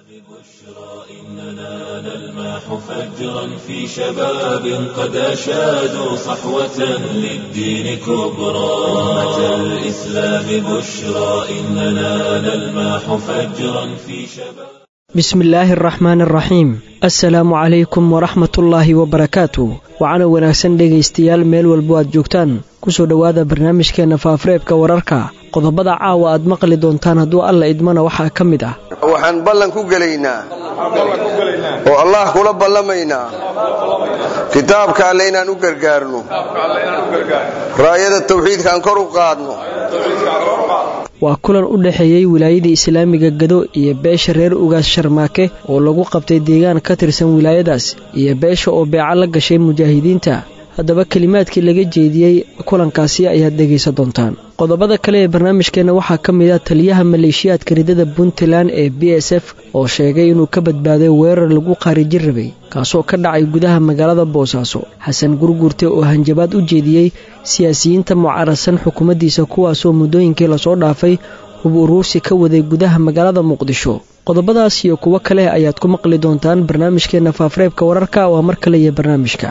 بشرى إننا نلمح فجرا في شباب قد أشادوا صحوة للدين كبرى أمة الإسلام بشرى إننا نلمح فجرا في شباب bismi illaahi araxmaan araxiim assalaamu calaykum waraxmatullaahi wabarakaatu waxaana wanaagsan dhegaystayaal meel walbo aad joogtaan kusoo dhowaada barnaamijkeenna faafareebka wararka qodobada caawa aad maqli doontaan hadduu alla idmana waxaa ka mid ah waxaan ballan ku gelaynaa oo allah kula ballamaynaa kitaabka alle inaan u gargaarno raayada tawxiidkaan kor u qaadno waa kulan u dhexeeyey wilaayadii islaamiga gado iyo beesha reer ugaas sharmaake oo lagu qabtay deegaan ka tirsan wilaayadaas iyo beesha oo beeca la gashay mujaahidiinta haddaba kelimaadkii laga jeediyey kulankaasi ayaad dhegaysan doontaan qodobada kale ee barnaamijkeenna waxaa ka mid ah taliyaha maleeshiyaadka ridada puntland ee b s f oo sheegay inuu ka badbaaday weerar lagu qaarijin rabay kaasoo ka dhacay gudaha magaalada boosaaso xasan gurgurte oo hanjabaad u jeediyey siyaasiyiinta mucaradsan xukuumaddiisa kuwaasoo muddooyinkii lasoo dhaafay hub uruursi ka waday gudaha magaalada muqdisho qodobadaas iyo kuwo kale ayaad ku maqli doontaan barnaamijkeenna faafareebka wararka waa mar kale iyo barnaamijka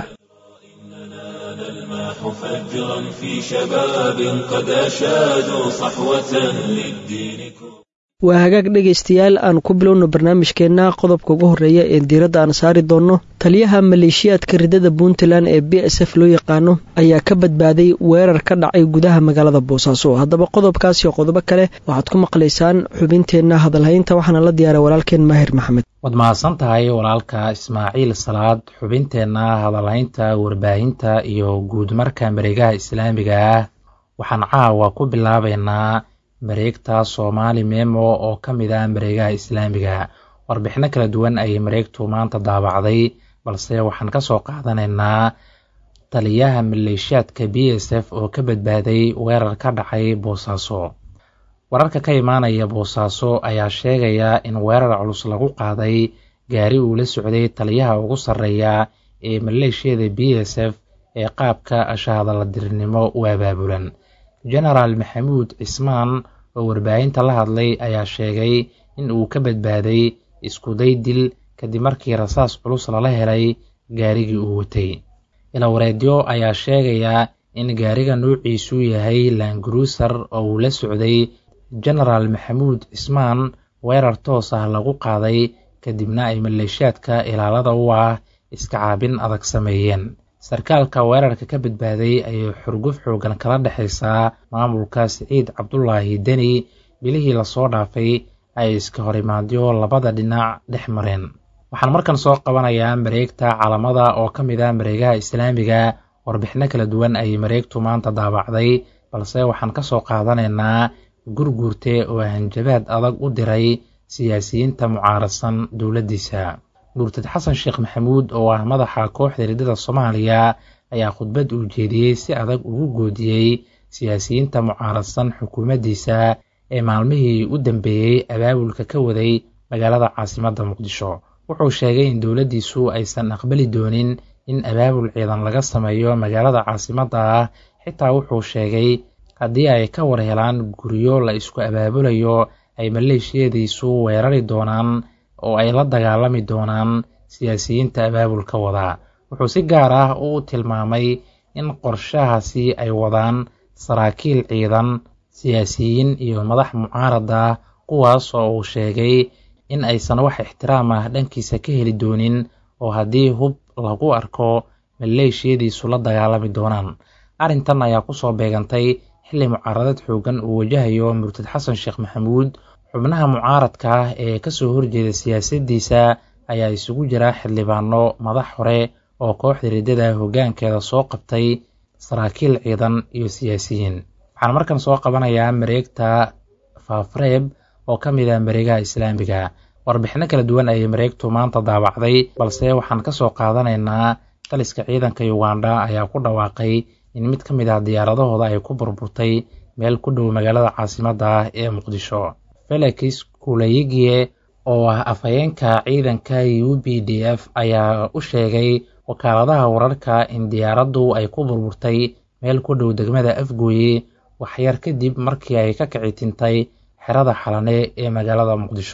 فجرا في شباب قد أشادوا صحوة للدين waa hagaag dhegaystayaal aan ku bilowno barnaamijkeenna qodobka ugu horreeya ee diiradda aan saari doonno taliyaha maleeshiyaadka ridada puntland ee b s f loo yaqaano ayaa ka badbaaday weerar ka dhacay gudaha magaalada boosaaso haddaba qodobkaas iyo qodobo kale waxaad ku maqlaysaan xubinteenna hadalhaynta waxaana la diyaaray walaalkeen maahir maxamed waad mahadsan tahay walaalka ismaaciil salaad xubinteenna hadalhaynta warbaahinta iyo guudmarka mareegaha islaamiga ah waxaan caawa ku bilaabaynaa mareegta soomaali memo oo ka mid ah mareegaha islaamiga warbixino kala duwan ayay mareegtu maanta daabacday balse waxaan ka soo qaadanaynaa taliyaha maleeshiyaadka b s f oo ka badbaaday weerar ka dhacay boosaaso wararka ka imaanaya boosaaso ayaa sheegaya in weerar culus lagu qaaday gaari uu la socday taliyaha ugu sarreeya ee maleeshiyada b s f ee qaabka ashahadaladirnimo u abaabulan genaraal maxamuud cismaan oo warbaahinta la hadlay ayaa sheegay in uu ka badbaaday iskuday dil kadib markii rasaas culus lala helay gaarigii uu watay ilawareedyo ayaa sheegaya in gaariga nuuciisu yahay langaruusar oo uu la socday genaraal maxamuud cismaan weerar toos ah lagu qaaday kadibna ay maleeshiyaadka ilaalada u ah iska caabin adag sameeyeen sarkaalka weerarka ka badbaaday ayay xurguf xoogan kala dhexaysaa maamulka siciid cabdulaahi deni bilihii lasoo dhaafay ay iska horimaadyo labada dhinac dhex mareen waxaan markan soo qabanayaa mareegta calamada oo ka mid ah mareegaha islaamiga warbixino kala duwan ayay mareegtu maanta daabacday balse waxaan ka soo qaadanaynaa gurguurte oo hanjabaad adag u diray siyaasiyiinta mucaaradsan dowladdiisa murtad xasan sheekh maxamuud oo ah madaxa kooxda ridada soomaaliya ayaa khudbad uu jeediyey si adag ugu goodiyey siyaasiyiinta mucaaradsan xukuumaddiisa ee maalmihii u dambeeyey abaabulka ka waday magaalada caasimadda muqdisho wuxuu sheegay in dowladdiisu aysan aqbali doonin in abaabul ciidan laga sameeyo magaalada caasimadda ah xitaa wuxuu sheegay haddii ay ka war helaan guryo la isku abaabulayo ay maleeshiyadiisu weerari doonaan oo ay la dagaalami doonaan siyaasiyiinta abaabulka wadaa wuxuu si gaar ah u tilmaamay in qorshahaasi ay wadaan saraakiil ciidan siyaasiyiin iyo madax mucaarad ah kuwaas oo uu sheegay in aysan wax ixtiraam ah dhankiisa ka heli doonin oo haddii hub lagu arko maleeshiyadiisu la dagaalami doonaan arrintan ayaa kusoo beegantay xilli mucaaradad xoogan uu wajahayo murtad xasan sheekh maxamuud xubnaha mucaaradka ah ee kasoo horjeeda siyaasaddiisa ayaa isugu jira xildhibaano madax hore oo kooxda riddada hoggaankeeda soo qabtay saraakiil ciidan iyo siyaasiyiin waxaan markan soo qabanayaa mareegta faafreeb oo ka mid ah mareegaha islaamiga warbixino kala duwan ayay mareegtu maanta daabacday balse waxaan ka soo qaadanaynaa taliska ciidanka uganda ayaa ku dhawaaqay in mid ka mid ah diyaaradahooda ay ku burburtay meel ku dhow magaalada caasimadda ah ee muqdisho felix kuleyigie oo ah afhayeenka ciidanka u b d f ayaa u sheegay wakaaladaha wararka in diyaaraddu ay ku burburtay meel ku dhow degmada afgooye waxyar kadib markii ay ka kici tintay xerada xalane ee magaalada muqdisho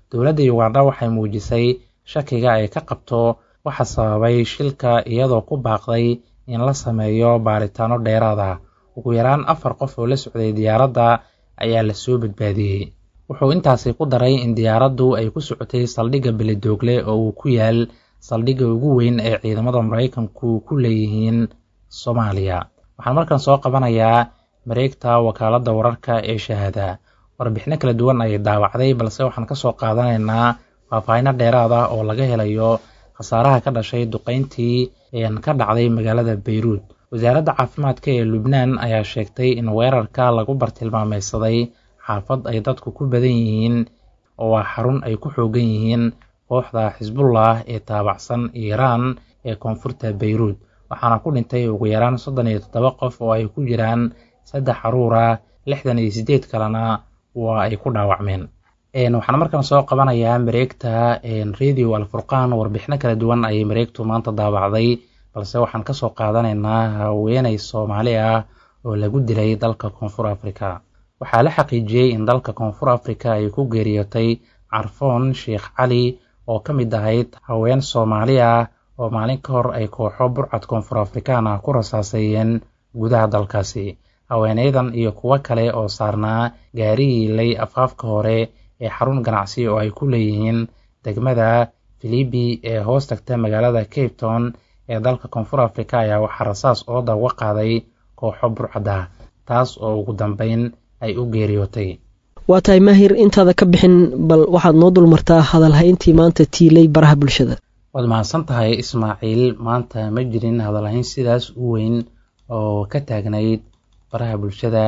dowladda uganda waxay muujisay shakiga ay ka qabto waxa sababay shilka iyadoo ku baaqday in la sameeyo baaritaano dheeraad ah ugu yaraan afar qof oo la socday diyaaradda ayaa lasoo badbaadiyey wuxuu intaasi ku daray in diyaaraddu ay ku socotay saldhigga beledoogle oo uu ku yaal saldhigga ugu weyn ee ciidamada maraykanku ku leeyihiin soomaaliya waxaan markan soo qabanayaa mareegta wakaaladda wararka ee shahaada warbixino kala duwan ayay daawacday balse waxaan kasoo qaadanaynaa faahfaahino dheeraad ah oo laga helayo khasaaraha ka dhashay duqeyntii ka dhacday magaalada bayruud wasaaradda caafimaadka ee lubnaan ayaa sheegtay in weerarka lagu bartilmaameysaday xaafad ay dadku ku badan yihiin oo waa xarun ay ku xoogan yihiin kooxda xisbullah ee taabacsan iiraan ee koonfurta bayruud waxaana ku dhintay ugu yaraan soddon iyo toddoba qof oo ay ku jiraan saddex caruura lixdan iyo siddeed kalena waa ay ku dhaawacmeen waxaan markan soo qabanayaa mareegta radio alfurqaan warbixino kala duwan ayay mareegtu maanta daabacday balse waxaan kasoo qaadanaynaa haweeney soomaali ah oo lagu dilay dalka koonfur africa waxaa la xaqiijiyey in dalka koonfur africa ay ku geeriyootay carfoon sheekh cali oo ka mid ahayd haween soomaali ah oo maalin ka hor ay kooxo burcad koonfur afrikaan ah ku rasaaseeyeen gudaha dalkaasi haweeneydan iyo kuwo kale oo saarnaa gaarigii lay afaafka hore ee xarun ganacsi oo ay ku leeyihiin degmada filibi ee hoos tagta magaalada cape town ee dalka koonfur africa ayaa waxaa rasaas ooda uga qaaday kooxo burcada taas oo ugu dambeyn ay u geeriyootay waa tahay maahir intaada ka bixin bal waxaad noo dulmartaa hadalhayntii maanta tiilay baraha bulshada waad mahadsan tahay ismaaciil maanta ma jirin hadalhayn sidaas u weyn oo ka taagnayd baraha bulshada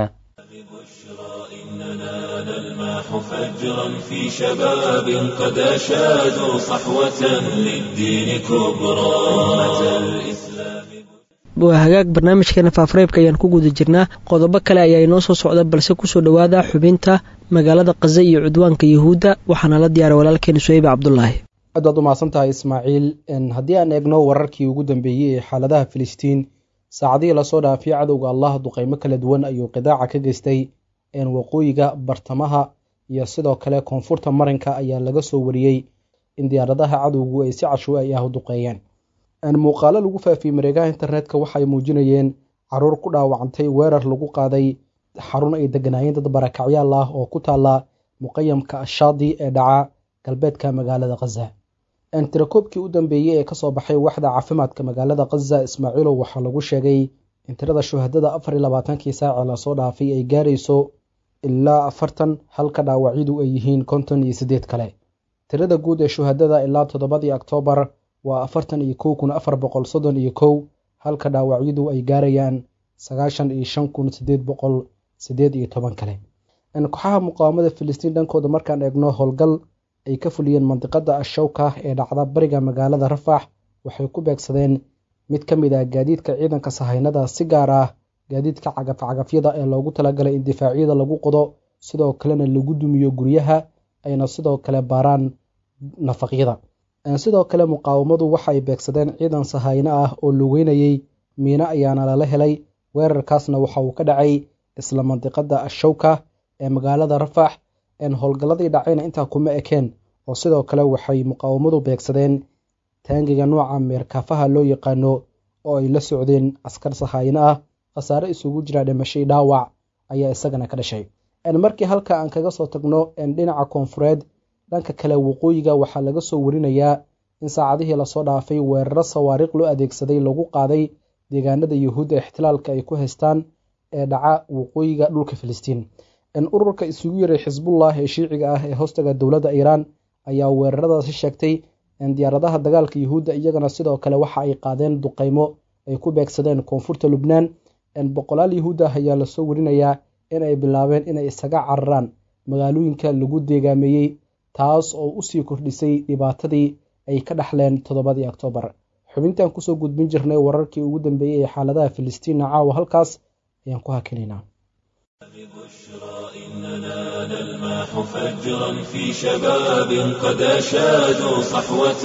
فجرا في شباب قد أشادوا صحوة للدين كبرى أمة الإسلام waa hagaag barnaamijkeena faafareebka ayaan ku guda jirnaa qodobo kale ayaa inoo soo socda balse kusoo dhowaada xubinta magaalada kaza iyo cudwaanka yuhuudda waxaana la diyaaray walaalkeena suheybe cabdulaahi aad baad umahadsan tahay ismaaciil haddii aan eegno wararkii ugu dambeeyey ee xaaladaha filistiin saacadihii lasoo dhaafay cadowga allah duqeymo kala duwan ayuu qidaaca ka geystay waqooyiga bartamaha iyo sidoo kale koonfurta marinka ayaa laga soo wariyey in diyaaradaha cadowgu ay si cashuuci ah u duqeeyeen muuqaalo lagu faafiyey mareegaha internetka waxay muujinayeen caruur ku dhaawacantay weerar lagu qaaday xarun ay deganaayeen dad barakacyaal ah oo ku taala muqayamka ashaadi ee dhaca galbeedka magaalada khaza tirakoobkii u dambeeyey ee kasoo baxay waxda caafimaadka magaalada khaza ismaaciilow waxaa lagu sheegay in tirada shuhadada afar iyo labaatankii saace lasoo dhaafay ay gaarayso ilaa afartan halka dhaawacyadu ay yihiin konton iyo siddeed kale tirada guud ee shuhadada ilaa toddobadii oktoobar waa afartan iyo kow kun afar boqol soddon iyo kow halka dhaawacyadu ay gaarayaan sagaashan iyo shan kun sideed boqol sideed iyo toban kale kooxaha muqaawamada filistiin dhankooda markaan eegno howlgal ay ka fuliyeen mandiqada ashawka ee dhacda bariga magaalada rafax waxay ku beegsadeen mid ka mid ah gaadiidka ciidanka sahaynada si gaar ah gaadiidka cagafcagafyada ee loogu talagalay in difaacyada lagu qodo sidoo kalena lagu dumiyo guryaha ayna sidoo kale baaraan nafaqyada sidoo kale muqaawamadu waxay beegsadeen ciidan sahayno ah oo lugeynayey miino ayaana lala helay weerarkaasna waxa uu ka dhacay isla mandiqada ashawka ee magaalada rafax howlgalladii dhacayna intaa kuma ekeen oo sidoo kale waxay muqaawamadu beegsadeen taangiga nooca meerkaafaha loo yaqaano oo ay la socdeen askar sahayno ah khasaare isugu jira dhimashay dhaawac ayaa isagana ka dhashay markii halka aan kaga soo tagno dhinaca koonfureed dhanka kale waqooyiga waxaa laga soo warinayaa in saacadihii lasoo dhaafay weeraro sawaariiq loo adeegsaday lagu qaaday deegaanada yuhuudda ixtilaalka ay ku haystaan ee dhaca waqooyiga dhulka filistiin ururka isugu yaray xisbullah ee shiiciga ah ee hoostaga dowladda iiraan ayaa weeraradaasi sheegtay diyaaradaha dagaalka yuhuudda iyagana sidoo kale waxa ay qaadeen duqeymo ay ku beegsadeen koonfurta lubnaan boqolaal yuhuud ah ayaa lasoo warinayaa in ay bilaabeen inay isaga cararaan magaalooyinka lagu deegaameeyey taas oo usii kordhisay dhibaatadii ay ka dhaxleen toddobadii oktoobar xubintan kusoo gudbin jirnay wararkii ugu dambeeyey ee xaaladaha filistiinna caawa halkaas ayaan ku hakinaynaa إننا نلمح فجرا في شباب قد أشادوا صحوة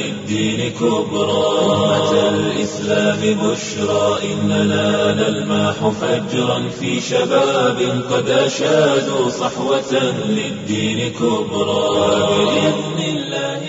للدين كبرى أمة الإسلام بشرى إننا نلمح فجرا في شباب قد أشادوا صحوة للدين كبرى وبإذن الله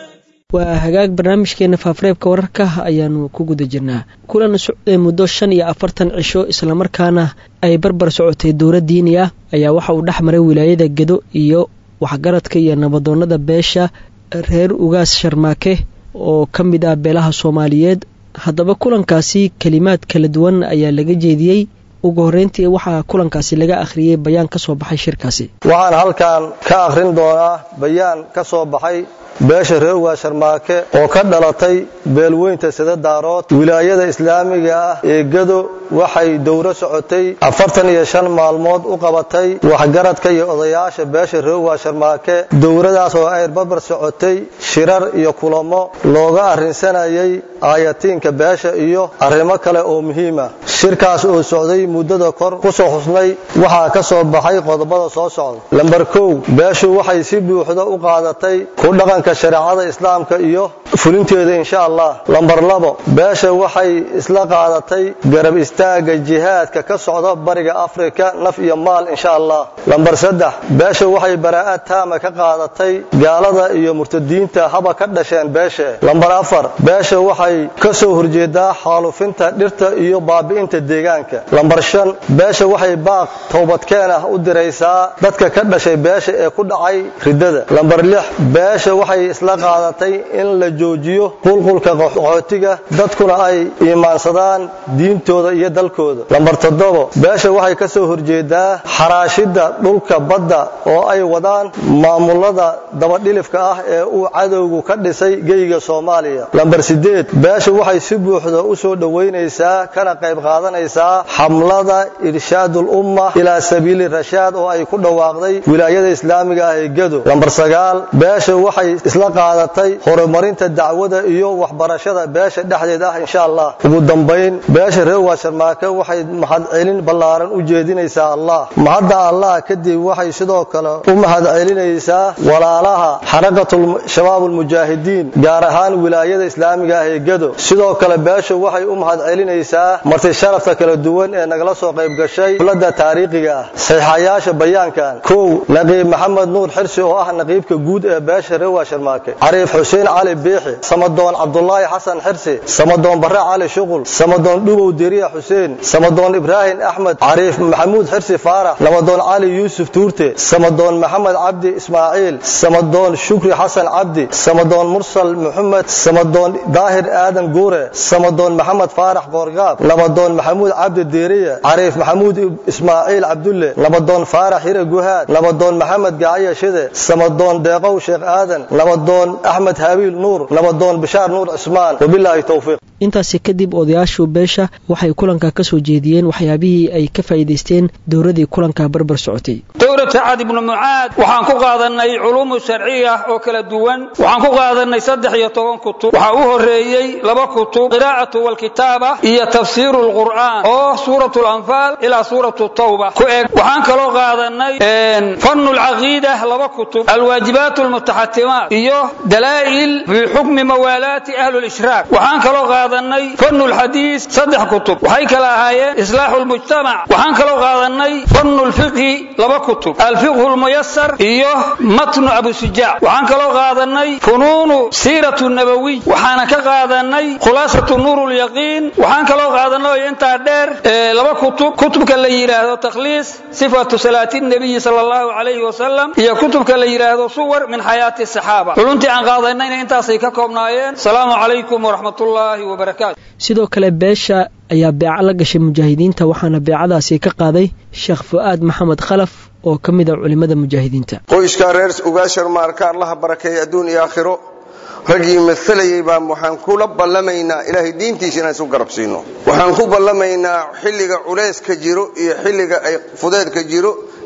waa hagaag barnaamijkeena faafareebka wararka ayaanu ku guda jirnaa kulan socday muddo shan iyo afartan cisho islamarkaana ay barbar socotay dowla diini ah ayaa waxa uu dhex maray wilaayada gedo iyo waxgaradka iyo nabadoonnada beesha reer ugaas sharmaake oo ka mid ah beelaha soomaaliyeed haddaba kulankaasi kelimaad kala duwan ayaa laga jeediyey ugu horreyntii waxaa kulankaasi laga akhriyey bayaan ka soo baxay shirkaasi waxaan halkan ka akhrin doonaa bayaan ka soo baxay beesha reer ugaas sharmaake oo ka dhalatay beelweynta sida daarood wilaayada islaamiga ah ee gado waxay dowro socotay afartan iyo shan maalmood u qabatay waxgaradka iyo odayaasha beesha reer ugaas sharmaake dowradaas oo ay barbar socotay shirar iyo kulamo looga arrinsanayay aayatiinka beesha iyo arrimo kale oo muhiima shirkaas oo socday muddada kor ku soo xusnay waxaa ka soo baxay qodobada soo socda lambar kow beeshu waxay si buuxda u qaadatay ku dhaqanka shareecada islaamka iyo fulinteeda insha allah lambar labo beesha waxay isla qaadatay garab istaagga jihaadka ka socda bariga afrika naf iyo maal insha allah lambar saddex beesha waxay baraa'ad taama ka qaadatay gaalada iyo murtadiinta haba ka dhasheen beeshe lambar afar beesha waxay ka soo horjeedaa xaalufinta dhirta iyo baabi'inta deegaanka lambar shan beesha waxay baaq toobadkeen ah u diraysaa dadka ka dhashay beesha ee ku dhacay riddada lambar lix beesha waxay isla qaadatay in la joojiyo qulqulka qaxootiga dadkuna ay iimaansadaan diintooda iyo dalkooda lambar toddobo beesha waxay ka soo horjeedaa xaraashidda dhulka badda oo ay wadaan maamulada dabadhilifka ah ee uu cadowgu ka dhisay geyga soomaaliya lambar sideed beesha waxay si buuxda u soo dhowaynaysaa kana qayb qaadanaysaa xamlada irshaadul umma ilaa sabiili rashaad oo ay ku dhawaaqday wilaayada islaamiga ah ee gado lambar sagaal beesha waxay isla qaadatay horumarinta dacwada iyo waxbarashada beesha dhexdeed ah insha allah ugu dambayn beesha reer waasharmaake waxay mahadcelin ballaaran u jeedinaysaa allah mahadda allah kadib waxay sidoo kale u mahadcelinaysaa walaalaha xarakatul shabaab ulmujaahidiin gaar ahaan wilaayada islaamiga ah ee gado sidoo kale beesha waxay u mahadcelinaysaa marti sharafta kala duwan ee nagala soo qayb gashay dowladda taariikhiga ah saxiixayaasha bayaankan kow naqiib maxamed nuur xirsi oo ah naqiibka guud ee beesha reer waasharmaake cariif xuseen cali biixi samadoon cabdulaahi xasan xirsi samadoon bare cali shuqul samadoon dhubow deriya xuseen samadoon ibraahim axmed cariif maxamuud xirsi faarax nabadoon cali yuusuf tuurte samadoon maxamed cabdi ismaaciil samadoon shukri xasan cabdi samadoon mursal muxamed samadoon daahir aadan guure samadoon maxamed faarax qoorgaab nabadoon maxamuud cabdi deeriya cariif maxamuud ismaaciil cabdulle nabadoon faarax hire guhaad nabadoon maxamed gacaya shide samadoon deeqow sheekh aadan nabadoon axmed habiil nuur nabadoon bishaar nuur cismaan wabilaahi towfiiq intaasi kadib odayaashu beesha waxay kulanka ka soo jeediyeen waxyaabihii ay ka faa'iidaysteen dowladii kulanka barbar socotay dowlad sacad ibnu mucaad waxaan ku qaadanay culuumu sharciya oo kala duwan waxaan ku qaadanay saddex iyo toban kutub waxaa u horeeyey laba kutub qiraa'atu walkitaaba iyo tafsiiru lqur'aan oo suuratu lanfaal ilaa suuratu tawba ku eg waxaan kaloo qaadanay fannu lcaqiida laba kutub alwaajibaat lmutaxatimaat iyo dalaa'il fii xukmi mawaalaati ahli lishraak waxaan kaloo qaadanay fannu lxadiis saddex kutub waxay kala ahaayeen islaaxu lmujtamac waxaan kaloo qaadanay fannu lfiqhi laba kutub alfiqhu lmuyasar iyo matnu abusujaac waxaan kaloo qaadanay funuunu siiratu nabawiy waxaana ka qaadanay khulaasatu nuur lyaqiin waxaan kaloo qaadanay intaa dheer laba kutub kutubka la yidhaahdo takhliis sifatu salaati nabiyi sala allahu calayhi wasalam iyo kutubka la yidhaahdo suwar min xayaati saxaaba culuntii aan qaadanayna intaasay ka koobnaayeen asalaamu calaykum waraxmatullaahi wabarakaatu sidoo kale beesha ayaa beeco la gashay mujaahidiinta waxaana beecadaasi ka qaaday sheekh fu'aad maxamed khalaf oo ka mid a culimmada mujaahidiinta qoyskaa reer ugaasharmaarka allaha barakeeye adduun iyo aakhiro raggii maalayay baan waxaan kula ballamaynaa ilaahay diintiisa inaan isu garabsiino waxaan ku ballamaynaa xilliga culayska jiro iyo xilliga ay fudeedka jiro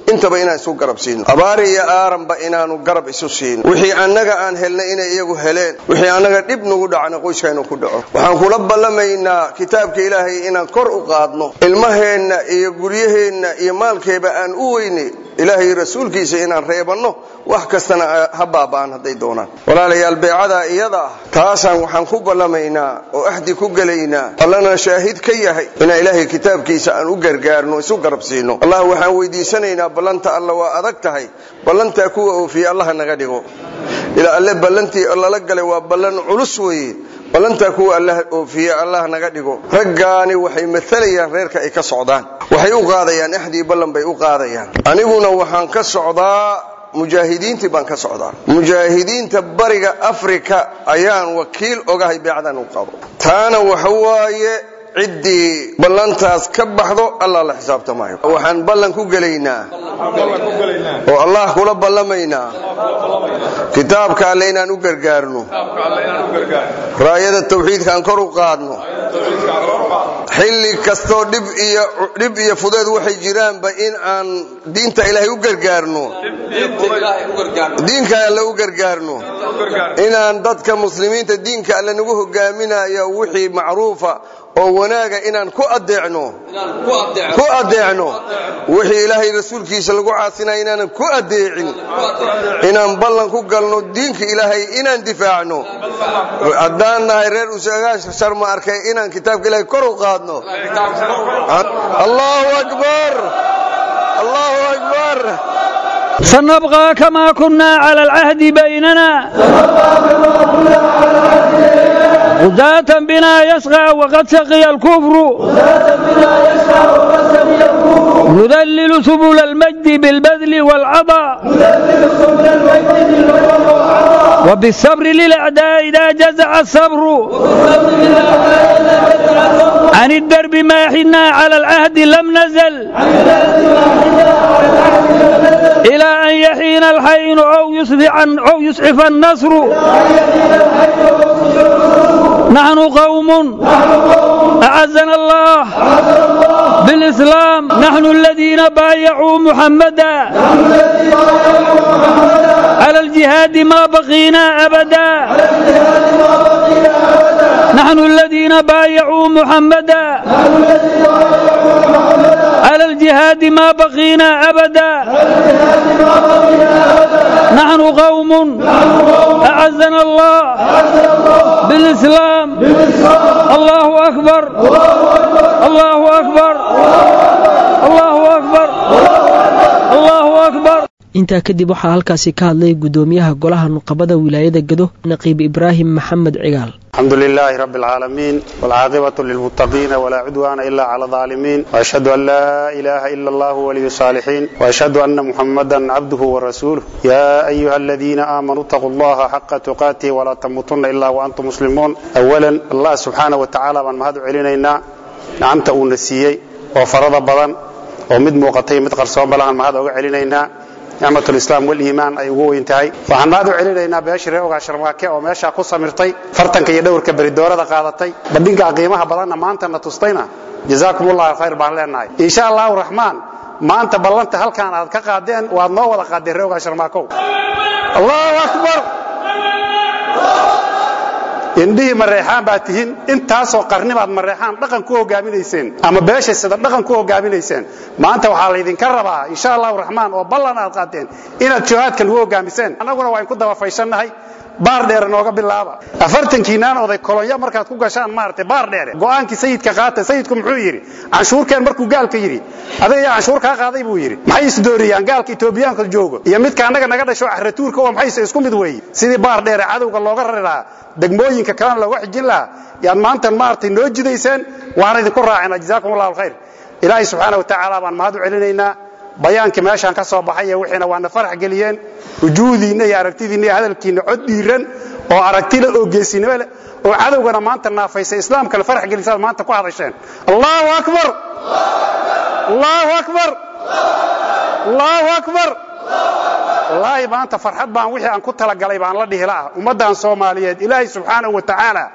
intaba inaan isu garab siino abaar iyo aaranba inaanu garab isu siino wixii annaga aan helnay inay iyagu heleen wixii annaga dhib nagu dhacna qoyska inuu ku dhaco waxaan kula ballamaynaa kitaabka ilaahay inaan kor u qaadno ilmaheenna iyo guryaheenna iyo maalkeeba aan u weynay ilaahay rasuulkiisa inaan reebanno wax kastana ha baaba'an hadday doonaan walaalayaal beecadaa iyada ah taasaan waxaan ku ballamaynaa oo axdi ku gelaynaa allana shaahid ka yahay inaan ilaahay kitaabkiisa aan u gargaarno isu garab siino allah waxaan weydiisanaynaa ballanta alla waa adag tahay ballantaa kuwa oofiye allaha naga dhigo ilaa alle ballantii lala galay waa ballan culus weeye ballantaa kuwa allah oofiye allah naga dhigo raggaani waxay maalayaan reerka ay ka socdaan waxay u qaadayaan axdii ballan bay u qaadayaan aniguna waxaan ka socdaa mujaahidiintii baan ka socdaa mujaahidiinta bariga afrika ayaan wakiil ogahay beecdan u qabo taana waxa waaye ciddii ballantaas ka baxdo allah la xisaabtamayo waxaan ballan ku gelaynaa oo allah kula ballamaynaa kitaabka alle inaan u gargaarno raayada tawxiidka aan kor u qaadno xilli kastoo dhib iyo fudeed waxay jiraanba in aan diinta ilaahay u gargaarno diinka alle u gargaarno inaan dadka muslimiinta diinka alle nagu hogaaminayo wixii macruufa oo wanaaga inaan ku adeecno ku adeecno wixii ilaahay rasuulkiisa lagu caasinaya inaanan ku adeecin inaan ballan ku galno diinka ilaahay inaan difaacno haddaan nahay reer usagaasharma arkay inaan kitaabka ilaahay kor u qaadno allahu akbar allahu akbar سنبقى كما كنا على العهد بيننا غداة بنا يسغى وقد سقي الكفر نذلل سبل المجد بالبذل والعطاء وبالصبر للأعداء إذا جزع الصبر عن الدرب ما حنا على العهد لم نزل إلى أن يحين الحين أو يسرع أو يسعف النصر نحن قوم أعزنا الله بالإسلام نحن الذين بايعوا محمدا على الجهاد ما بقينا أبدا نحن الذين بايعوا محمدا على الجهاد ما بقينا أبدا نحن قوم أعزنا الله بالإسلام الله أكبر الله أكبر الله أكبر الله أكبر intaa kadib waxaa halkaasi ka hadlay gudoomiyaha golaha nuqabada wilaayada gado naqiib ibraahim maxamed cigaal الحمد لله رب العالمين والعاقبة للمتقين ولا عدوان إلا على الظالمين وأشهد أن لا إله إلا الله ولي الصالحين وأشهد أن محمدا عبده ورسوله يا أيها الذين آمنوا اتقوا الله حق تقاته ولا تموتن إلا وأنتم مسلمون أولا الله سبحانه وتعالى من مهد علينا نعمت أونسيي وفرض بضن ومد موقتي مد قرصون بلغن مهد علينا nicmatulislaam waliimaan ay ugu weyn tahay waxaan mahad u celinaynaa beeshii reer ogaa sharmaake oo meeshaa ku samirtay fartanka iyo dhowrka beridoorada qaadatay bandhinka qiimaha badanna maantana tustayna jazaakum ullahu khayr baan leenahay insha allahu raxmaan maanta ballanta halkaan aad ka qaadeen waad noo wada qaadeen reer ogaa sharmaakow allahu akbar indhihii mareexaan baad tihiin intaasoo qarnibaad mareexaan dhaqan ku hogaaminayseen ama beesha sida dhaqan ku hogaaminayseen maanta waxaa laydinka rabaa insha allahu raxmaan oo ballan aad qaateen inaad jihaadka lagu hogaamiseen annaguna waa inku dabafayshannahay baar dheere nooga bilaaba afartankiinaan oday kolonyo markaad ku gashaan maaragtay baar dheere go'aankii sayidka qaata sayidku muxuu yidhi canshuurkeen markuu gaalka yidhi adiga yaa canshuur kaa qaaday buu yidhi maxay isdooriyaan gaalka etoobiyaanka joogo iyo midka annaga naga dhasho axratuurka oo maxayse isku mid weeye sidii baar dheere cadowga looga rari lahaa degmooyinka kalena looga xijin lahaa yaad maanta maaragtay noo jidayseen waana idinku raacina jazaakum allahu alkhayr ilaahay subxaana wa tacaala baan mahad u celinaynaa bayaankii meeshaan ka soo baxay ee wixiina waana farax geliyeen wujuuhdiinna iyo aragtidiinna iyo hadalkiinna cod dhiiran oo aragtile oo geesinimo leh oo cadowgana maanta naafaysa islaamkana farax gelisaad maanta ku hadasheen allahu akbar allahu akbar allahu akbar wallaahi maanta farxad baan wixii aan ku talagalay baan la dhihi la'a ummaddan soomaaliyeed ilaahay subxaanahu wa tacaala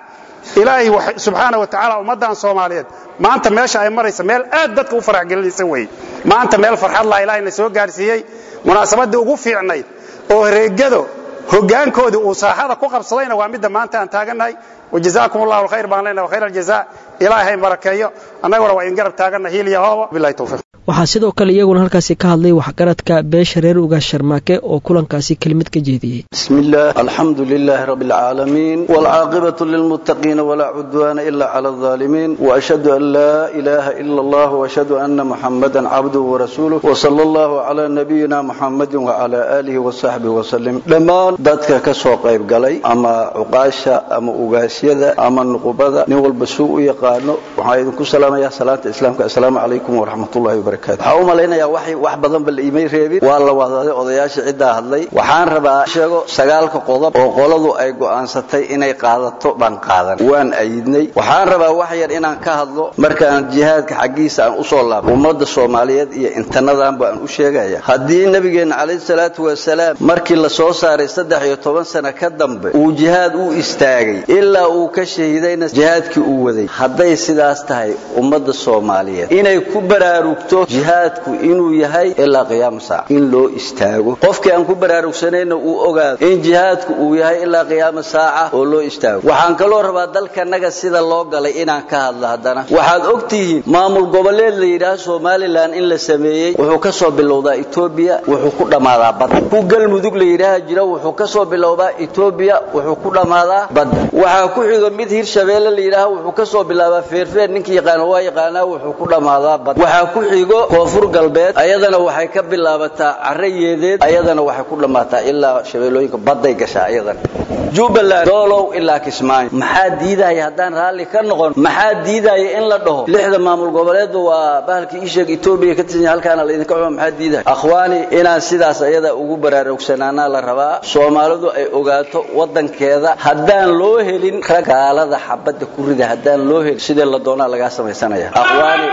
ilaahay subxaana wa tacaala ummaddan soomaaliyeed maanta meesha ay maraysa meel aad dadka u farax gelinaysa weeye maanta meel farxad laha ilaahayna soo gaarsiiyey munaasabaddii ugu fiicnayd oo reegado hoggaankoodii uu saaxada ku qabsadayna waa midda maanta aan taagannahay wajazaakum allahu alkhayr baan leenahay khayr aljazaa ilaahay barakeeyo annaguna waa idin garab taaganna hiil iyo hooba billahi tawfiiq waxaa sidoo kale iyaguna halkaasi ka hadlay waxgaradka beesha reer ugaas sharmaake oo kulankaasi kelimad ka jeediyey بسم الله الحمد لله رب العالمين والعاقبة للمتقين ولا عدوان إلا على الظالمين وأشهد أن لا إله إلا الله وأشهد أن محمدا عبده ورسوله وصلى الله على نبينا محمد وعلى آله وصحبه وسلم لما dadka ka soo qayb galay ama cuqaasha ama ugaasyada ama nuqubada nin walba suu u yaqaano waxaan idinku salaamayaa salaanta islaamka assalaamu calaykum waraxmatullahi wabarakaatu waxaan u malaynayaa wax wax badanba la iimay reebin waa la wadaaday odayaasha ciddaa hadlay waxaan rabaa sheego sagaalka qodob oo qoladu ay go'aansatay inay qaadato baan qaadan waan ayidnay waxaan rabaa wax yar inaan ka hadlo markaan jihaadka xaggiisa aan usoo laabo ummadda soomaaliyeed iyo intanadanba aan u sheegaya haddii nabigeenna calayhi salaatu wasalaam markii la soo saaray saddex iyo toban sano ka dambe uu jihaad u istaagay ilaa uu ka shahiidayna jihaadkii uu waday hadday sidaas tahay ummadda soomaaliyeed inay ku baraarugto jihaadku inuu yahay ilaa qiyaama saaca in loo istaago qofkii aan ku baraarugsanayna uu ogaado in jihaadku uu yahay ilaa qiyaama saaca oo loo istaago waxaan kaloo rabaa dalkanaga sida loo galay inaan ka hadlo haddana waxaad og tihiin maamul goboleed la yidhaah somalilan in la sameeyey wuxuu ka soo bilowdaa etoobiya wuxuu ku dhammaadaa badda ku galmudug la yidhaaha jira wuxuu ka soo bilowdaa etoobiya wuxuu ku dhammaadaa badda waxaa ku xigo mid hirshabeelle la yidhaaha wuxuu ka soo bilaabaa feerfeer ninkii yaqaano waa yaqaanaa wuxuu ku dhammaadaa badda waxaa ku xigo koonfur galbeed ayadana waxay ka bilaabataa carre yeedeed ayadana waxay ku dhammaataa ilaa shabeellooyinka badday gashaa ayadana jubbaland doolow ilaa kismaayo maxaa diidaya haddaan raalli ka noqon maxaa diidaya in la dhaho lixda maamul goboleedba waa bahalkii isheeg etoobiya ka tirsan yahay halkaana laydinka xumo maxaa diidaya akhwaani inaan sidaas ayada ugu baraarugsanaanaa la rabaa soomaalidu ay ogaato waddankeeda haddaan loo helin rag gaalada xabadda ku rida haddaan loo helin sidee la doonaa lagaa samaysanaya akhwaani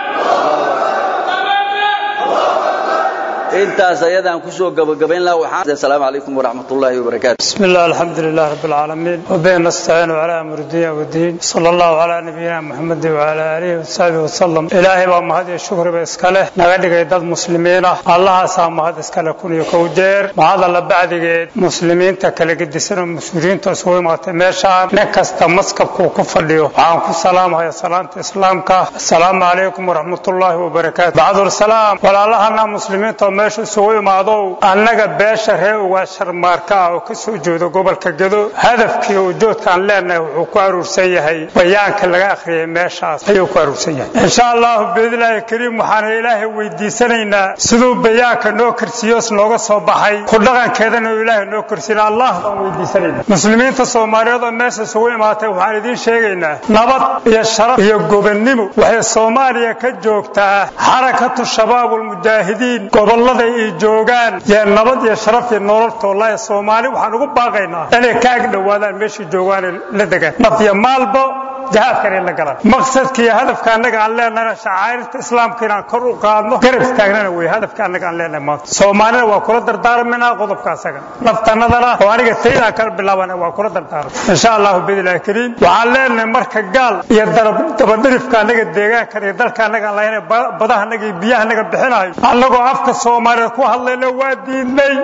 intaas ayadaan kusoo gabagabayn lahaa waxaan assalaamu calaykum waraxmatullaahi wabarakaatu بسم الله الحمد لله رب العالمين وبه نستعين على أمر الدنيا والدين صلى الله على نبينا محمد وعلى آله وصحبه وسلم إلهي بaa mahad iyo shukri ba iska leh naga dhigay dad muslimiin ah allahaasaa mahad iska leh kun iyo kow jeer mahad alla bacdigeed muslimiinta kala gedisan oo mas-uuliyiinta isugu imaatay meeshaan nin kasta maskabkuu ku fadhiyo waxaan ku salaamahaya salaanta islaamka assalaamu calaykum waraxmatullaahi wabarakaatu bacdursalaam walaalahana muslimiinta oo meesha isugu imaadow annaga beesha reer ugaa sharmaarka ah oo ka soo jeedo gobolka gedo hadafkii ujoodkaan leenahay wuxuu ku aruursan yahay bayaanka laga akhriyay meeshaas ayuu ku aruursan yahay insha allahu biidnillaahi kariim waxaana ilaahay weydiisanaynaa siduu bayaanka noo karsiiyos nooga soo baxay ku dhaqankeedana uu ilaahay noo karsiina allah baan weydiisanayna muslimiinta soomaaliyeed oo meesha isugu imaatay waxaan idiin sheegaynaa nabad iyo sharaf iyo gobonnimo waxay soomaaliya ka joogtaa xarakatu shabaabulmujaahidiin gobollada ay joogaan yee nabad iyo sharaf iyo nololtoolaya soomaali waxaan ugu baaqaynaa inay ka ag dhowaadaan meeshay joogaan la degaan naf iyo maalbo jihaadkan in la galaan maqsadka iyo hadafka annaga aan leenahay shacairta islaamka inaan kor u qaadno garab istaagnana wey hadafka annaga aan leenahay maanta soomaalina waa kula dardaarminaa qodobka asaga naftanadana oo aniga taydaan kala bilaabana waa kula dardaarma insha allahu biidnillahi kariim waxaan leenahay marka gaal iyo dabadhirifka annaga deegaankan iyo dalka annaga aan lahayn badaha annaga iyo biyaha annaga bixinayo annagoo afka soomaaliyeed ku hadlayna waa diidnay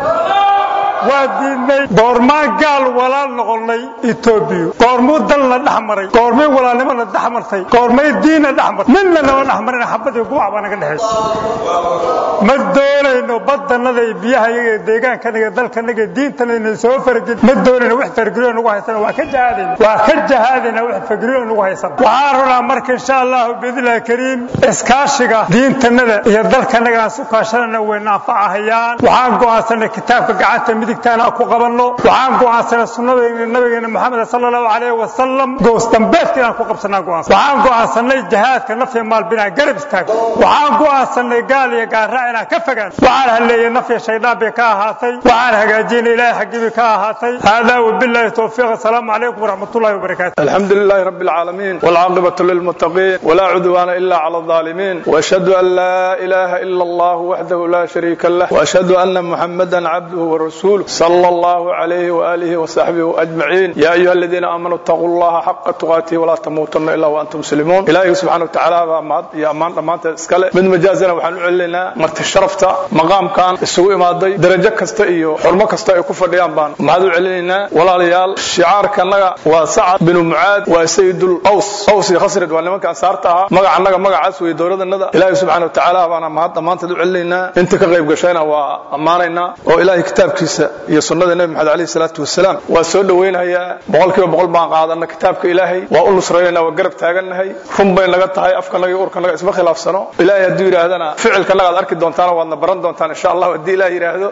waa diidnay goormaan gaal walaal noqonnay etoobiya goormuu dalna dhex maray goormay walaalnimona dhex martay goormay diinna dhex martay midna nama dhex marina xabadii gubac baa naga dhexaysa ma doonayno badanada iyo biyaha iyaga iyo deegaankanaga dalkanaga iyo diintanayna soo fargin ma doonayno wax fargeliyo nagu haysana waa ka jahaadayna waa ka jahaadayna wax fargeliyo nagu haysana waxaan rabnaa marka insha allahu biidnillahi kariim iskaashiga diintanada iyo dalkanaga aan su kaashanana way naafacahayaan waxaan go'aansanay kitaabka gacanta midigtaana ku qabanno waxaan go'aansanay sunnada nabigeena maxamed sala allahu calayhi wasalam goos dambeedka inaan ku qabsanaa go'aansan waxaan go'aansanay jihaadka naf iyo maal binaa garab istaagno waxaan go'aansanay gaal iyo gaarraac inaan ka fogaan waxaan halleeyey naf iyo shaydaan bay ka ahaatay waxaan hagaajinay ilaahay xaggiibi ka ahaatay haadaa wabillahi towfiiq assalaamu calaykum waraxmatullahi wabarakaatu الحمد لله رب العالمين والعاقبة للمتقين ولا عدوان إلا على الظالمين وأشهد أن لا إله إلا الله وحده لا شريك له وأشهد أن محمدا عبده ورسوله ورسوله صلى الله عليه وآله وصحبه أجمعين يا أيها الذين آمنوا اتقوا الله حق تقاته ولا تموتن إلا وأنتم مسلمون إلهي سبحانه وتعالى ما يا أمان ما تسكله من مجازنا وحن علينا مرت الشرفتا مقام كان السوق ما ضي درجة كستا إيو حرمة كستا يكفر ديان بان ما هذا علينا ولا ريال شعار كان وسعد بن معاذ وسيد الأوس أوس خسرت وأنا ما كان صارتها مقع عنك مقع عسوي دورة النذا إلهي سبحانه وتعالى وانا ما هذا ما تدعو علينا أنت كغيب قشينا وأمانينا وإلهي كتاب كيسا يا سنة النبي محمد عليه الصلاة والسلام وسؤال وين هي بقول كيف بقول ما قاعدنا كتابك إلهي وأقول نصرينا وقرب تاجنا run bay naga tahay afkanaga iyo urkanaga isma khilaafsano ilaahay hadduu yidhaahdana ficilkanaga ad arki doontaan waadna baran doontaan insha allah haddii ilaah yidhaahdo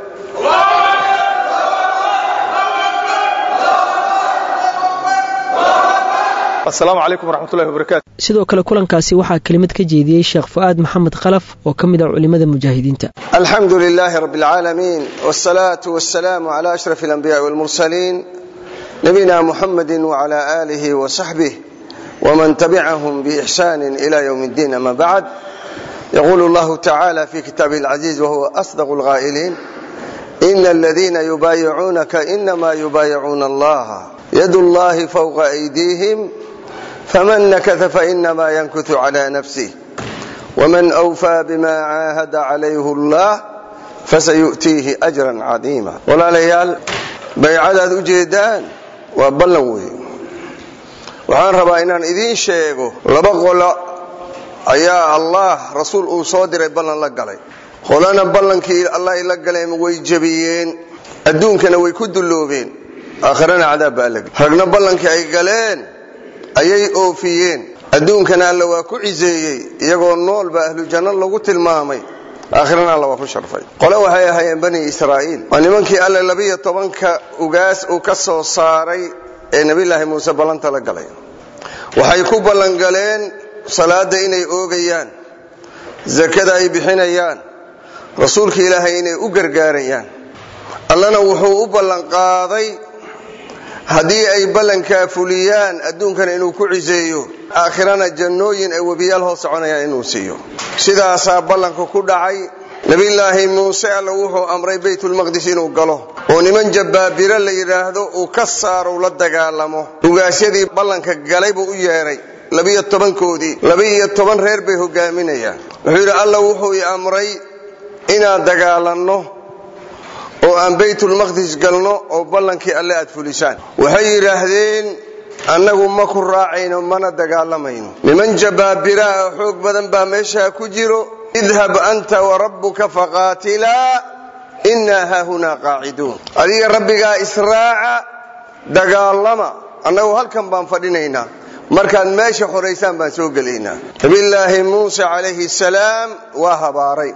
asalaamu calaykum waraxmatullahi wabarakaatu sidoo kale kulankaasi waxaa kelimad ka jeediyey sheekh fu'aad maxamed khalaf oo ka mid ah culimmada mujaahidiinta alxamdu lilaahi rabbi alcaalamiin wsalaatu wasalaamu cala ashraf alanbiyaai walmursaliin nabiyina muxamedi wcala aalihi wasaxbih ومن تبعهم بإحسان إلى يوم الدين أما بعد يقول الله تعالى في كتابه العزيز وهو أصدق الغائلين إن الذين يبايعونك إنما يبايعون الله يد الله فوق أيديهم فمن نكث فإنما ينكث على نفسه ومن أوفى بما عاهد عليه الله فسيؤتيه أجرا عظيما ولا ليال بيعدد أجيدان وبلوه waxaan rabaa inaan idiin sheego laba qolo ayaa allah rasuul uu soo diray ballan la galay qolana ballankii allah ay la galeen way jebiyeen adduunkana way ku dulloobeen aakharana cadaab baa lag ragna ballankii ay galeen ayay oofiyeen adduunkana alla waa ku ciseeyey iyagoo nool baa ahlu janno lagu tilmaamay aakhirana alla waa ku sharfay qole waxay ahaayeen bani israa'iil waa nimankii alle labiyo tobanka ugaas uu ka soo saaray ee nabilaahi muuse ballanta la galay waxay ku ballangaleen salaada inay oogayaan zakada ay bixinayaan rasuulka ilaahay inay u gargaarayaan allana wuxuu u ballanqaaday haddii ay ballankaa fuliyaan adduunkana inuu ku ciseeyo aakhirana jannooyin ay webiyaal hoos soconayaan inuu siiyo sidaasaa ballanka ku dhacay nabilaahi muuse alla wuxuu amray baytulmaqdis inuu galo oo niman jabbaabiro la yidhaahdo uu ka saaro la dagaalamo ugaasyadii ballanka galay buu u yeedhay labiyo tobankoodii labiiyo toban reer bay hogaaminayaan wuxuu yidhi alla wuxuu i amray inaan dagaalanno oo aan baytulmaqdis galno oo ballankii alle aad fulisaan waxay yidhaahdeen annagu ma ku raacayno mana dagaalamayno niman jabaabiraa oo xoog badan baa meeshaa ku jiro idhab anta warabbuka faqaatilaa innaa haahunaa qaaciduun adiga rabbigaa israaca dagaalama annagu halkan baan fadhinaynaa markaad meesha xoraysaan baan soo gelaynaa nabillaahi muuse calayhi salaam waa habaaray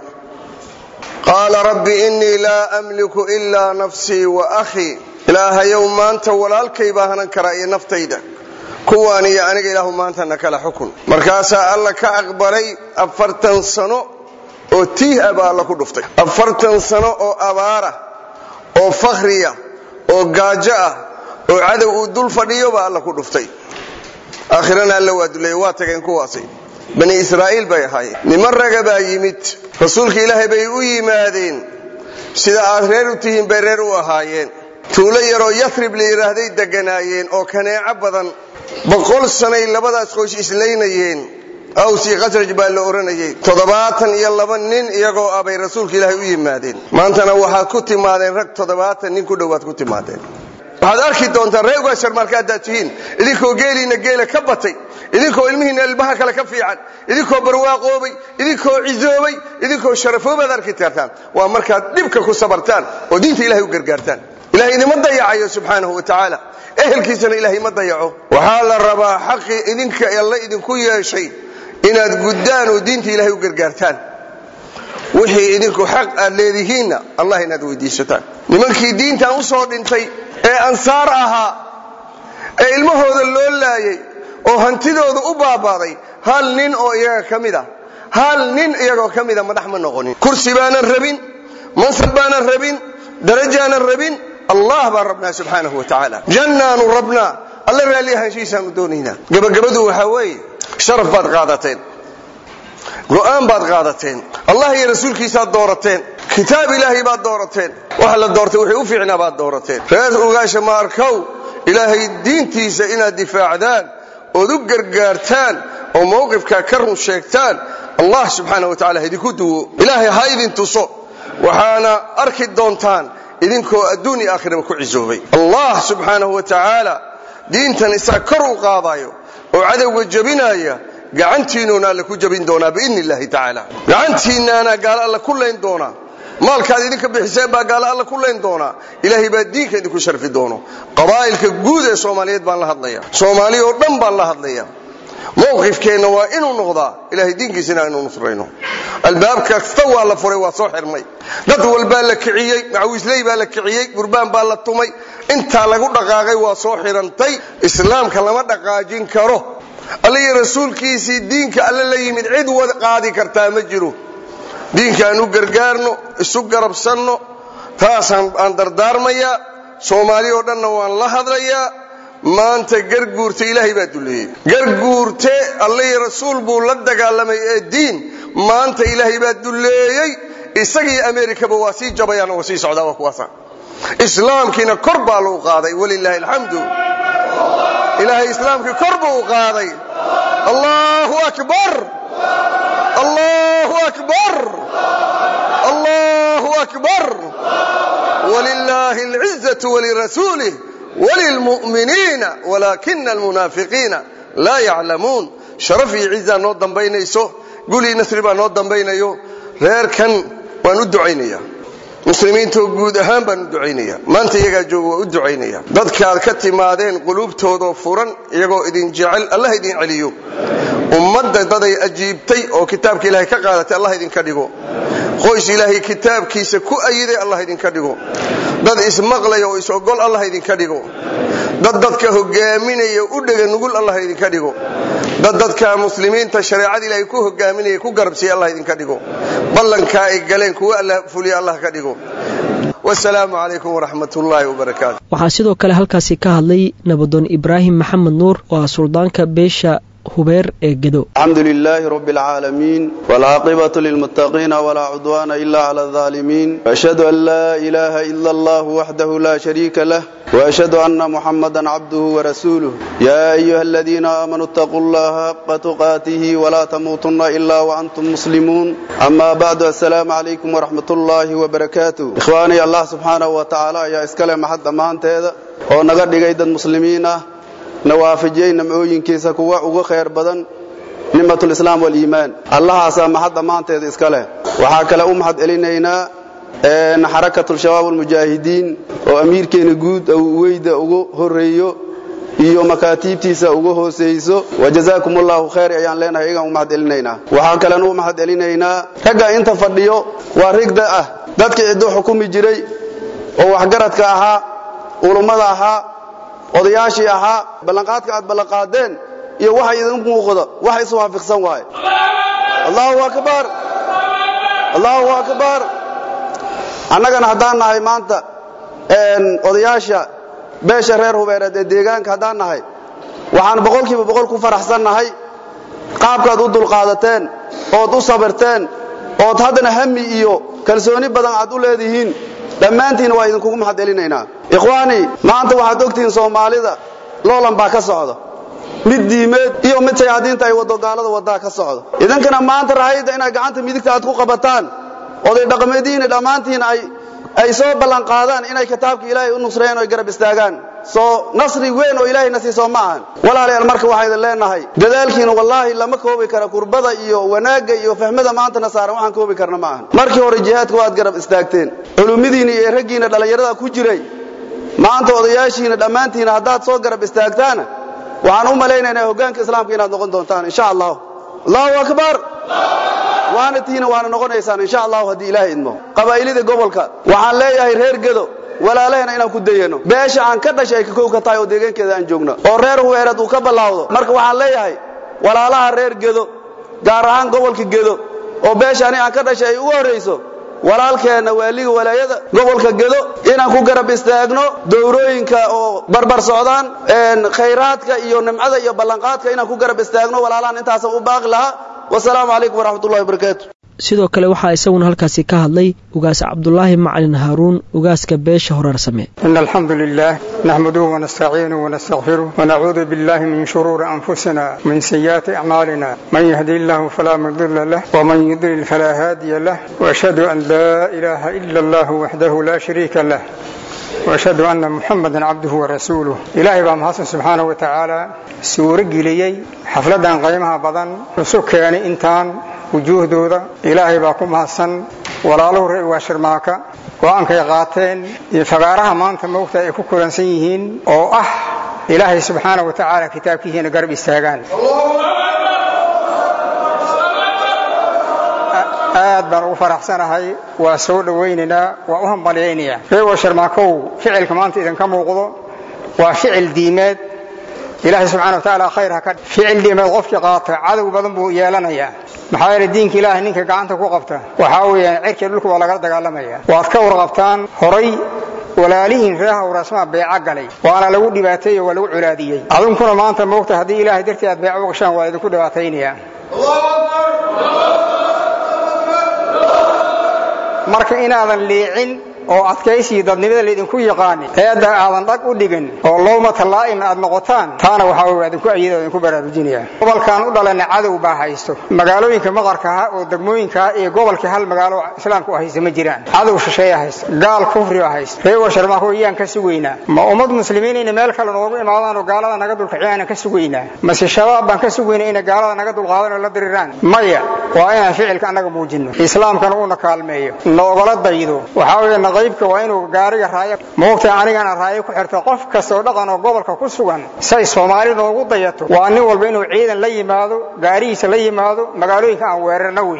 qaala rabbi innii laa amliku ilaa nafsii wa akhii ilaahayow maanta walaalkay baa hanan karaa iyo naftayda kuwaan iyo aniga ilaahu maantana kala xukun markaasaa alla ka aqbalay afartan sano oo tiih ah baa alla ku dhuftay afartan sano oo abaara oo fakhriya oo gaajo ah oo cadow uu dul fadhiyo baa alla ku dhuftay aakhirana alla waa duleeye waa tageen kuwaasi bani israa'iil bay ahaayeen niman raga baa yimid rasuulka ilaahay bay u yimaadeen sida aad reer u tihiin bay reer u ahaayeen tuulo yaroo yathrib la yidhaahday deganaayeen oo kaneeco badan boqol sanay labadaas qoys islaynayeen awsii khasraj baa la odhanayay toddobaatan iyo laba nin iyagoo ah bay rasuulka ilaahay u yimaadeen maantana waxaad ku timaadeen rag toddobaatan nin ku dhowaad ku timaadeen waxaad arki doontaa reer ugaashar marka haddaad tihiin idinkoo geeliina geela ka batay idinkoo ilmihiina ilmaha kale ka fiican idinkoo barwaaqoobay idinkoo cizoobay idinkoo sharafoobaad arki kartaan waa markaad dhibka ku sabartaan oo diinta ilahay u gargaartaan ilahay idima dayacayo subxaanahu wa tacaala ehelkiisana ilaahay ma dayaco waxaa la rabaa xaqii idinka alla idinku yeeshay inaad guddaan oo diinta ilahay u gargaartaan wixii idinku xaq aad leedihiinna allah inaad weydiisataan nimankii diintan u soo dhintay ee ansaar ahaa ee ilmahooda loo laayay oo hantidooda u baabaaday hal nin oo iyaga ka mid a hal nin iyagoo ka mida madax ma noqonin kursi baanan rabin mansab baanan rabin darajaanan rabin allah baan rabnaa subxaanahu wa tacaala jannaanu rabnaa alla raalli ahaanshihiisaanu doonaynaa gabagabadu waxaa weeye sharaf baad qaadateen go'aan baad qaadateen allah iyo rasuulkiisaad doorateen kitaab ilaahay baad doorateen waxa la doortay wixii u fiicnaa baad doorateen reer ugaasha maarkow ilaahay diintiisa inaad difaacdaan ood u gargaartaan oo mowqifkaa ka run sheegtaan allah subxaana wa tacala idinku duwo ilaahay ha idin tuso waxaana arki doontaan idinkoo adduun iyo aakhiraba ku cisoobay allah subxaanahu wa tacaala diintan isaa kor u qaadayo oo cadowga jebinaya gacantiinuuna alla ku jebin doonaa biidni illaahi tacaala gacantiinnaana gaalo alla ku layn doonaa maalkaad idinka bixiseen baa gaalo alla ku layn doonaa ilaahay baa diinka idinku sharfi doono qabaa'ilka guud ee soomaaliyeed baan la hadlaya soomaaliya oo dhan baan la hadlaya mowqifkeenna waa inuu noqdaa ilahay diinkiisina aynu nusrayno albaab kasta waa la furay waa soo xirmay dad walbaa la kiciyey macawiisley baa la kiciyey gurbaan baa la tumay intaa lagu dhaqaaqay waa soo xirantay islaamka lama dhaqaajin karo alla iyo rasuulkiisii diinka alle la yimid cid wad qaadi kartaa ma jiro diinka aan u gargaarno isu garabsanno taasaan aan dardaarmayaa soomaali oo dhanna waan la hadlayaa maanta garguurte ilaahay baa duleeyey garguurte alla iyo rasuul buu la dagaalamay ee diin maanta ilaahay baa duleeyey isagii amerikaba waa sii jabayaan waa sii socdaa waa kuwaasa islaamkiina kor baa lagu qaaday walilaahi alxamdu ilaahay islaamkii kor buu qaaday allahu akbar allahu akbar allahu akbar walilaahi alcizatu walirasuulih walilmu'miniina walaakina almunaafiqiina laa yaclamuun sharaf iyo cizaa noo dambaynayso gulii nasri baa noo dambaynayo reerkan waan u ducaynaya muslimiintoo guud ahaan baan u ducaynaya maanta iyagaa jooga waa u ducaynaya dadkaad ka timaadeen quluubtoodoo furan iyagoo idin jecel allah idin celiyo ummadda daday ajiibtay oo kitaabka ilaahay ka qaadatay allah idinka dhigo qoys ilaahay kitaabkiisa ku ayiday allah idinka dhigo dad ismaqlaya oo is-ogol allah idinka dhigo dad dadka hogaaminaya u dhega nugul allah idinka dhigo dad dadka muslimiinta shareecada ilaahay ku hogaaminaya ku garabsiya allah idinka dhigo ballankaa ay galeen kuwa alla fuliya allah ka dhigo wasalaamu calaykum waraxmat ullaahi wabarakaatu waxaa sidoo kale halkaasi ka hadlay nabadoon ibraahim maxamed nuur oo ah suldaanka beesha hubeer ee gedo الحمد لله رب العالمين والعاقبة للمتقين ولا عدوان إلا على الظالمين وأشهد أن لا إله إلا الله وحده لا شريك له وأشهد أن محمدا عبده ورسوله يا أيها الذين آمنوا اتقوا الله حق تقاته ولا تموتن إلا وأنتم مسلمون أما بعد السلام عليكم ورحمة الله وبركاته إخواني الله سبحانه وتعالى يا إسكالي محد أمان تيدا ونقر لقيد المسلمين nawaafijiyey namcooyinkiisa kuwa ugu khayr badan nimatulislaam waliimaan allahaasaa mahad dhammaanteeda iska leh waxaa kale u mahad celinaynaa xarakatulshabaab almujaahidiin oo amiirkeena guud weyda ugu horeeyo iyo makaatiibtiisa ugu hooseyso wajazaakum allahu khayr ayaan leenahay iyagaan u mahad celinaynaa waxaa kalen u mahad celinaynaa ragga inta fadhiyo waa rigda ah dadkii cidduu xukumi jiray oo waxgaradka ahaa ulummada ahaa odayaashii ahaa ballanqaadka aad ballanqaadeen iyo waxa idin muuqda wax iswaafiqsan waaye allahu akbar allahu akbar annagana haddaan nahay maanta odayaasha beesha reer hubeereed ee deegaanka haddaan nahay waxaan boqolkiiba boqol ku faraxsan nahay qaabkaad u dulqaadateen ood u sabirteen ood haddana hami iyo kalsooni badan aad u leedihiin dhammaantiinna waa idinkugu mahad celinaynaa ikhwaani maanta waxaad ogtihiin soomaalida loolan baa ka socda mid diimeed iyo mid shayaadiinta ay wado gaalada wadaa ka socda idinkana maanta rahayda inaad gacanta midigta aad ku qabataan oday dhaqameedihiina dhammaantiin ay ay soo ballanqaadaan inay kitaabka ilaahay u nusreeyaan oo garab istaagaan soo nasri weyn oo ilaahay nasiisoo ma ahan walaalayaal marka waxaa idin leenahay dadaalkiina wallaahi lama koobi kara kurbada iyo wanaagga iyo fahmada maantana saaran waxaan koobi karna ma ahan markii hore jihaadka waad garab istaagteen culumidiina iyo raggiina dhallinyarada ku jiray maanta odayaashiina dhammaantiina haddaad soo garab istaagtaana waxaan u malaynaynaa hoggaanka islaamka inaad noqon doontaan insha allah allahu akbar waana tiina waana noqonaysaan insha allahu haddii ilaahay idmo qabaa'ilida gobolka waxaan leeyahay reer gedo walaalahena inaan ku dayano beesha aan ka dhashay ay ka kow ka tahay oo deegaankeeda aan joogno oo reer hubeereed uu ka ballaawdo marka waxaan leeyahay walaalaha reer gedo gaar ahaan gobolka gedo oo beesha ani aan ka dhashay ay ugu horrayso walaalkeenna waaliga walaayada gobolka gedo inaan ku garab istaagno dowrooyinka oo barbar socdaan khayraadka iyo nimcada iyo ballanqaadka inaan ku garab istaagno walaalahan intaasan u baaqi lahaa wasalaamu calaykum waraxmat ullahi wabarakaatu sidoo kale waxaa isaguna halkaasi ka hadlay ugaas cabdulaahi macalin haaruun ugaaska beesha horaarsame in alxamdu lilah naxmaduhu wanastaciinuhu wanastaqfiruh wanacuudu billahi min shuruuri anfusina min sayi'aati acmaalina man yahdi illahu falaa mudila lah wman yudlil falaa haadiya lah washhadu an laa ilaaha ila allah waxdahu laa shariika lah washhadu anna muxamadan cabduhu warasuuluh ilaahay baa mahadsan subxaanahu wa tacaala suuro geliyey xafladan qiimaha badan isu keenay intaan wujuuhdooda ilaahay baa ku mahadsan walaaluhu reer waa shirmaaka go-aankay qaateen iyo fagaaraha maanta moogta ay ku kulansan yihiin oo ah ilaahay subxaanahu wa tacaala kitaabkiisiina garab istaagaan aad baan ugu faraxsanahay waa soo dhowaynaynaa waa u hambalyaynayaa reewa sharmaakow ficilka maanta idinka muuqdo waa ficil diimeed ilaahay subxana wa tacaala khayr ha ka ficil diimeed qofkii qaata cadow badan buu yeelanayaa maxaa yeele diinka ilaahay ninka gacanta ku qabta waxaa weeyaan cirkii dhulka waa lagala dagaalamaya waad ka warqabtaan horay walaalihiin reer hawraasmaa beeca galay waana lagu dhibaateeyey waa lagu colaadiyey adunkuna maanta moogta haddii ilaahay dartii aad beeca u gashaan waa idinku dhibaataynaya marka inaadan liicin oo adkaysii dadnimada laydinku yaqaanin eedda aadan dhag u dhigin oo lowmata laa'im aad noqotaan taana waxaa wey adinku ayada idinku baraarujinaya gobolkan u dhalanna cadow baa haysto magaalooyinka maqarkaha oo degmooyinkaa iyo gobolkii hal magaalo islaamka u haysta ma jiraan cadow shisheeya haysta gaal kufriga haysta reewa sharmaako iyaan ka sugaynaa ma ummad muslimiin inay meel kale noogu imaadaan oo gaalada naga dulkiciyaan ka sugaynaa mase shabaab baan ka sugaynaa inay gaalada naga dulqaadan oo la diriraan maya waa inaan ficilka annaga muujinno islaamkana uuna kaalmeeyo noogala daydo waxaa weeye qaybka waa inuu gaariga raaya moogta anigana raayo ku xirto qof kastoo dhaqan oo gobolka ku sugan say soomaali noogu dayato waa nin walba inuu ciidan la yimaado gaarihiisa la yimaado magaalooyinka aan weerarna wey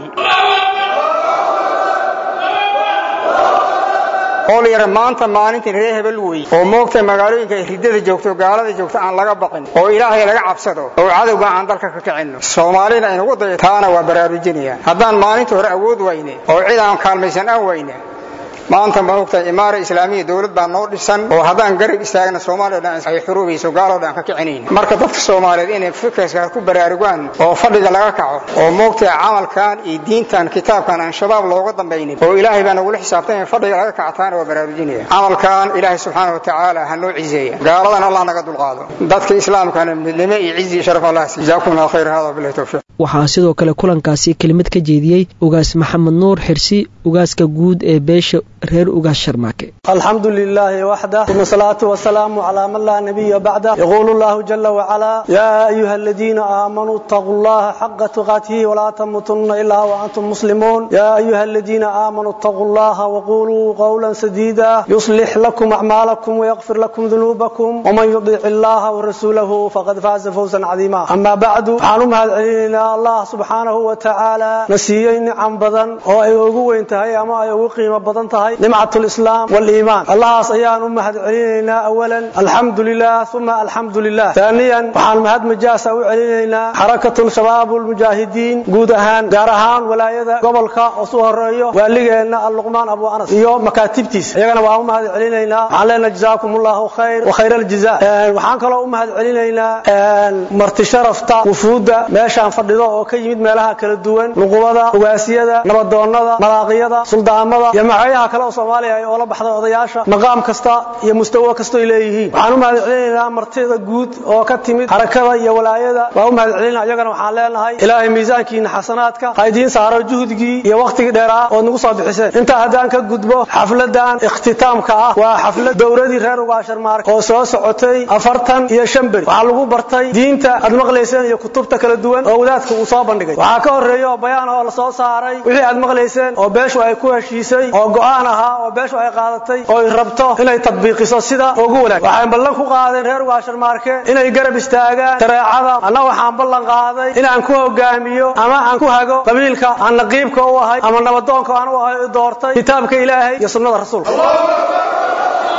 oo la yara maanta maalintii reer hebel wey oo moogta magaalooyinka ay ridada joogto gaalada joogto aan laga baqin oo ilaahay laga cabsado oo cadowga aan dalka ka kicinno soomaalina aynugu dayato taana waa baraarujinaya haddaan maalinta hore awood wayne oo cid aan kaalmaysan aan wayne maanta ma ogtahay imaara islaamiya dowlad baa noo dhisan oo haddaan garab istaagna soomaaliya dhan ay xuruubayso gaaloo dhan ka kicinayn marka dadka soomaaliyeed inay fikirka ku baraarugaan oo fadhiga laga kaco oo moogtahay camalkan iyo diintan kitaabkan aan shabaab looga dambaynin oo ilaahay baa nagula xisaabtay in fadhiga laga kacataana waa baraarujinaya camalkan ilaahay subxaana wa tacaala ha noo cizeeya gaaladan allah naga dulqaado dadka islaamkana midnimo iyo cizi iyo sharaf allah si jazaakum allah khayr hada billahi tawfiiq waxaa sidoo kale kulankaasi kelimad ka jeediyey ugaas maxamed nuur xirsi ugaaska guud ee beesha reer ugaas sharmaake alxamdu lilaahi waxdah uma salaatu wasalaamu calaa man laa nabiya bacdah yaquulu llahu jala wacalaa yaa ayuha aladiina aamanuu itaquu llaha xaqa tuqaatihi walaa tamuutunna ilaa waantum muslimuun yaa ayuha aladiina aamanuu itaquu llaha waquluu qawla sadiida yuslix lakum acmaalakum wayaqfir lakum dunuubakum waman yudic illaha warasuulahu faqad faaza fawsan cadiima ama bacdu waxaan u mahad celinaynaa allah subxaanahu wa tacaala na siiyey nicam badan oo ay ugu weyn tahay ama ay ugu qiimo badan tahay nimcat lislaam waliimaan allahaas ayaan u mahad celinaynaa awalan alxamdu lilah uma alxamdu lilah taaniyan waxaan mahad majaasa u celinaynaa xarakatu shabaab lmujaahidiin guud ahaan gaar ahaan walaayada gobolka oo su horeeyo waaligeenna alluqmaan abu anas iyo makaatibtiisa iyagana waan u mahad celinaynaa waxaan leenahay jazaakum allahu khayr wa khayr aljaza waxaan kaloo u mahad celinaynaa marti sharafta wufuudda meeshaan fadhido oo ka yimid meelaha kala duwan nuqubada ugaasiyada nabadoonnada malaaqiyada suldaamada iyo magacyaha kale oo soomaaliya ay oola baxda odayaasha maqaam kasta iyo mustawo kastoy leeyihiin waxaan u mahad celinaynaa martida guud oo ka timid xarakada iyo walaayada waan u mahad celinaa iyagana waxaan leenahay ilaahay miisaankiina xasanaadka ha idiin saaro juhdigii iyo wakhtigii dheeraa ood nagu soo bixiseen intaa haddaan ka gudbo xafladan ikhtitaamka ah waa xaflad dowradii reer ugaasharmaark oo soo socotay afartan iyo shan beri waxaa lagu bartay diinta aad maqlayseen iyo kutubta kala duwan oo wadaadka uu soo bandhigay waxaa ka horreeya oo bayaan oo la soo saaray wixii aad maqlayseen oo beeshu ay ku heshiisay oo go'aan ahaa oo beeshu ay qaadatay oo ay rabto inay tadbiiqiso sida ugu wanaag waxay ballan ku qaadeen reer ugaasharmaarke inay garab istaagaan shareecada anna waxaan ballan qaaday inaan ku hogaamiyo ama aan ku hago qabiilka aan naqiibka u ahay ama nabadoonka aan u ahay doortay kitaabka ilaahay iyo sunnada rasuulka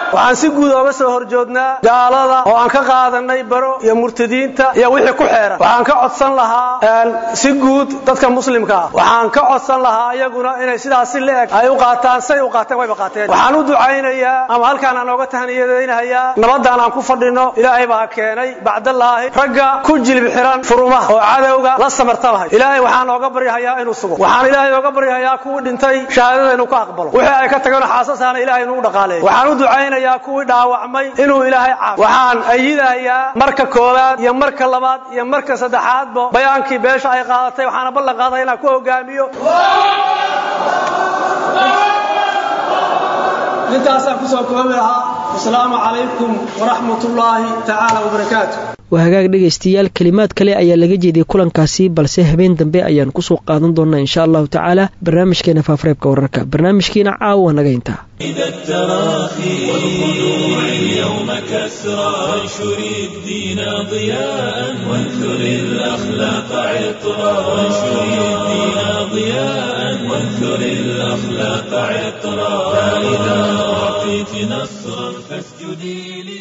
waxaan si guud ooga soo horjoognaa gaalada oo aan ka qaadanay baro iyo murtadiinta iyo wixii ku xeeran waxaan ka codsan lahaa si guud dadka muslimka ah waxaan ka codsan lahaa iyaguna inay sidaas si la-eg ay u qaataan say u qaateen wayba qaateen waxaan u ducaynayaa ama halkaan aan ooga tahniyadaynahayaa nabadaan aan ku fadhino ilaahay baa keenay bacdallaahi ragga ku jilib xiran furumaha oo cadowga la samartamahay ilaahay waxaan ooga baryahayaa inuu sugo waxaan ilaahay ooga baryahayaa kuwii dhintay shahaadada inuu ka aqbalo wixii ay ka tageen xaasasaana ilaahay inuu dhaqaaleeyo waxaan u ducaynayaa kuwii dhaawacmay inuu ilaahay caafiyo waxaan ayidayaa marka koowaad iyo marka labaad iyo marka saddexaadba bayaankii beesha ay qaadatay waxaana ballan qaaday inaan ku hogaamiyo intaasaan kusoo koobi lahaa wasalaamu calaykum waraxmat ullaahi tacaala wabarakaatu waa hagaag dhegaystayaal kelimaad kale ayaa laga jeediyey kulankaasi balse habeen dambe ayaan kusoo qaadan doonaa insha allahu tacaala barnaamijkeena faafareebka wararka barnaamijkiina caawa naga intaa إذا التراخي والخضوع اليوم كسرى وانشر الدين ضياء وانثر الأخلاق عطرا وانشر الدين ضياء وانثر الأخلاق عطرا فإذا أعطيت نصرا فاسجدي